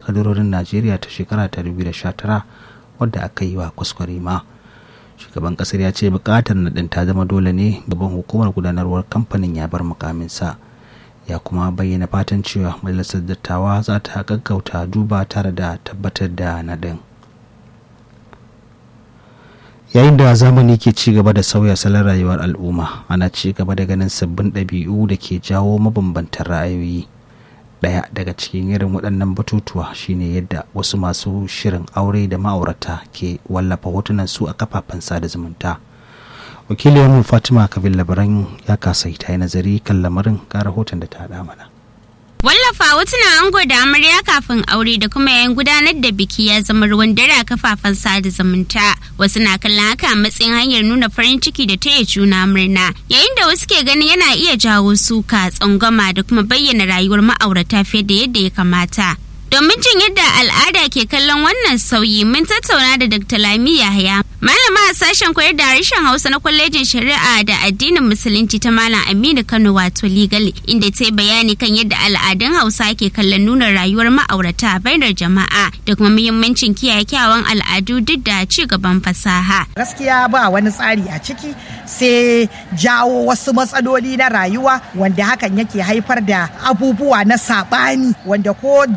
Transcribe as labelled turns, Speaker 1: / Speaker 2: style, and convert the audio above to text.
Speaker 1: kadarorin najeriya ta shekara ta 2019 wadda aka yi wa kuskure ma shugaban kasar ya ce bukatar naɗin ta zama dole ne gaban hukumar gudanarwar kamfanin ya bar mukaminsa ya kuma bayyana fatan cewa majalisar dattawa za ta gaggauta duba tare da tabbatar da naɗin yayin da zamani ke ci gaba da sauya salon rayuwar al'umma ana ci gaba da ganin sabbin ɗabi'u da ke jawo mabambantan ra'ayoyi ɗaya daga cikin irin waɗannan batutuwa shine yadda wasu masu shirin aure da ma'aurata ke wallafa hotunan su a kafafen sada zumunta wakiliyarmu fatima kabil labaran ya kasa ta yi nazari kan lamarin ga rahoton da ta haɗa mana
Speaker 2: Wallafa hotunan ango da amarya kafin aure da kuma yayin gudanar da biki ya zama ruwan dare a kafafen sada zumunta. Wasu na kallon haka a matsayin hanyar nuna farin ciki da taya juna murna. Yayin da wasu ke ganin yana iya jawo suka, tsangwama da kuma bayyana rayuwar ma'aurata fiye da yadda ya kamata. Domin jin yadda al'ada ke kallon wannan sauyi mun tattauna da Dr. Lami Yahaya, malama a sashen koyar da harshen Hausa na kwalejin Shari'a da addinin Musulunci ta Malam Aminu Kano wato Legal, inda ta yi bayani kan yadda al'adun Hausa ke kallon nuna rayuwar ma'aurata a bainar jama'a da kuma muhimmancin kiyaye kyawun al'adu duk da ci gaban fasaha.
Speaker 3: Gaskiya ba wani tsari a ciki sai jawo wasu matsaloli na rayuwa wanda hakan yake haifar da abubuwa na saɓani wanda ko